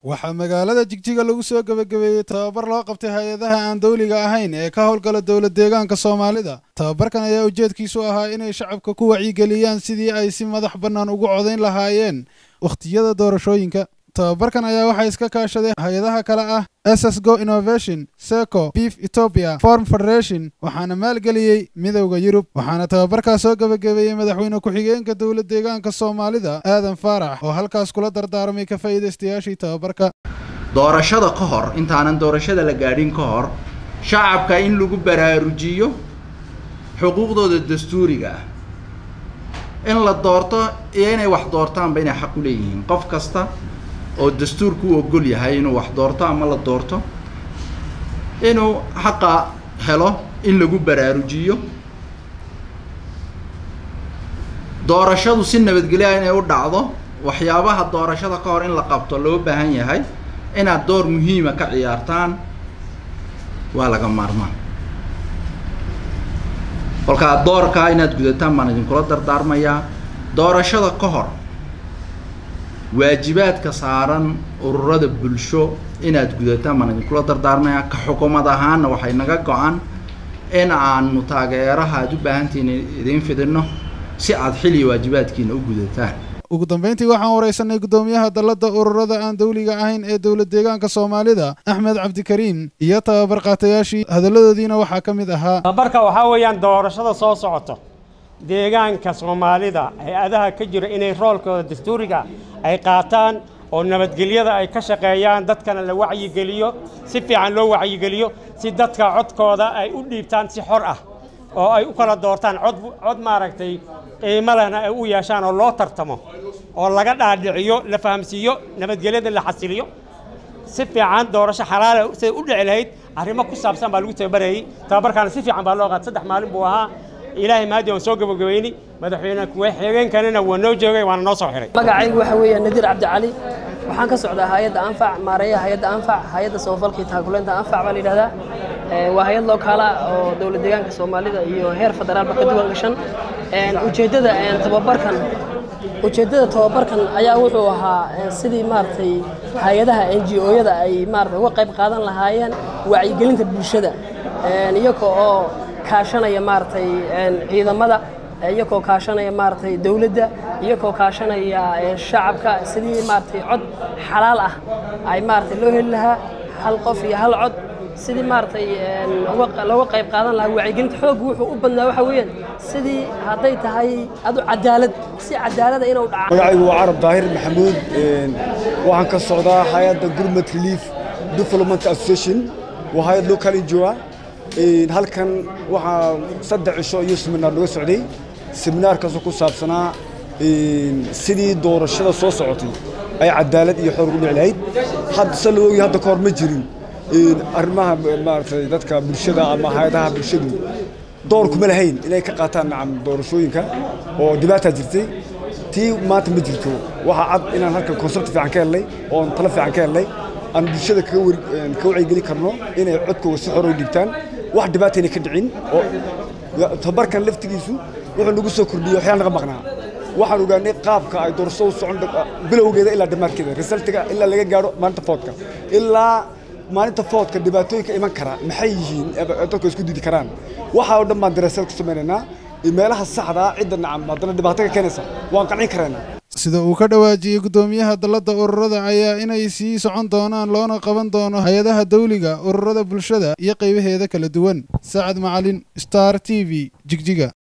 waxaa magaalada jigjiga lagu soo gebagabeeyey tababar loo qabtay hay-adaha aan dawliga ahayn ee ka howlgala dowlad deegaanka soomaalida tababarkan ayaa ujeedkiisu ahaa inay shacabka ku wacyigeliyaan sidii ay si madax bannaan ugu codayn lahaayeen wakhtiyada doorashooyinka tababarkan ayaa waxaa iska kaashaday hay-adaha kale ah ss go innovation seco beef ethiopia form federation waxaana maalgeliyey midowda yurub waxaana tababarkaas soo gebagabeeyey madaxweyne ku-xigeenka dowlad deegaanka soomaalida aadan faarax oo halkaas kula dardaarmay ka faa'iidaystayaashii tababarka doorashada ka hor intaanan doorashada la gaadhin ka hor shacabka in lagu baraarujiyo xuquuqdooda dastuuriga ah in la doorto iyo inay wax doortaanba inay xaq u leeyihiin qof kasta oo dastuurku u ogol yahay inuu wax doorto ama la doorto inuu xaqa helo in lagu baraarujiyo doorashadu si nabadgelya inay u dhacdo waxyaabaha doorashada ka hor in la qabto loo baahan yahay inaad door muhiima ka ciyaartaan waa laga maarmaan kolkaa doorkaa inaad gudataan baan idinkula dardaarmayaa doorashada ka hor waajibaadka saaran ururada bulsho inaad gudataan baan idinkula dardaarmayaa ka xukuumad ahaanna waxay naga go-an in aanu taageeraha aad u baahantihiin idiin fidinno si aad xilli waajibaadkiina u gudataan ugu dambeyntii waxaan waraysanay guddoomiyaha dalladda ururada aan dawliga ahayn ee dowlad deegaanka soomaalida axmed cabdikariim iyo tababar qaatayaashii hadalladoodiina waxaa ka mid ahaa tababarka waxaa weeyaan doorashada soo socoto deegaanka soomaalida hay-adaha ka jira inay roolkooda dastuuriga ay qaataan oo nabadgelyada ay ka shaqeeyaan dadkana la wacyigeliyo si fiican loo wacyigeliyo si dadka codkooda ay u dhiibtaan si xor ah oo ay u kala doortaan cod cod maaragtay qiimo lehna ay u yeeshaan oo loo tartamo oo laga dhaadhiciyo la fahamsiiyo nabadgelyada la xasiliyo si fiican doorasho xalaala siday u dhici lahayd arrimo ku saabsan baa lagu tababarayey tababarkaana si fiican baa loo qaatay saddex maalin buu ahaa ilaahay maadi waan soo gabagabeynay madaxweyne ku-xigeenkanina waa noo joogay waana noo soo xiray magacaygu waxa weeye nadiir cabdicali waxaan ka socdaa hay-adda anfac maareeyaha hay-adda anfac hay-adda samafalkii taakuleynta anfac baa la yidhahdaa waa hay-ad lookaala oo dowlad deegaanka soomaalida iyo heer federaalba ka duwan gashan ujeeddada tababarkan ujeeddada tababarkan ayaa wuxuu ahaa sidii maaragtay hay-adaha n g o-yada ay maarata uga qayb qaadan lahaayeen wacyigelinta bulshada iyaga oo kaashanaya maaragtay ciidamada iyagoo kaashanaya maaragtay dowladda iyagoo kaashanaya shacabka sidii maaragtay cod xalaal ah ay maaragtay loo heli lahaa hal qof iyo hal cod sidii maaragtay looga qayb qaadan lahaa wacyigelinta xoog wuxuu u badnaa waxa weeyaan sidii hadday tahay adu cadaalad si cadaalada inuu dhaca magacaygu waa carab daahir maxamuud waxaan ka socdaa hay-adda gurmad relief development association waa hay-ad local injoa halkan waxaa saddex cisho iyo seminaar naga socday seminaarkaasoo ku saabsanaa sidii doorashada soo socotay ay cadaalad iyo xoor ugu dhici lahayd hadda se la ogi hadda ka hor ma jirin arrimaha maaragtay dadka bulshada ama hay-adaha bulshadu door kuma lahayn inay ka qaataan nacam doorashooyinka oo dhibaataa jirtay tii maanta ma jirto waxaa cad inaan halkan concept fiican ka helnay oon talo fiican ka helnay aan bulshada ka wacyigeli karno inay codkooda si xor u dhigtaan wax dhibaatayna ka dhicin oo tabarkan laftigiisu wuxuu nagu soo kordhiyey waxyaal naga maqnaa waxaan ogaanay qaabka ay doorashada u socon bilowgeeda ilaa dhammaadkeeda resultiga ilaa laga gaadho maalinta foodka ilaa maalinta foodka dhibaatooyinka iman kara maxay yihiin dadku isku didi karaan waxaa oo dhan baan daraasad ku samaynaynaa meelaha saxda ah cidda nacam haddana dhibaato ka keenaysa waan qancin karaynaa sida uu ka dhawaajiyey guddoomiyaha dalladda ururada ayaa inay sii socon doonaan loona qaban doono hay-adaha dawliga ururada bulshada iyo qaybaheeda kala duwan sacad macalin star t v jigjiga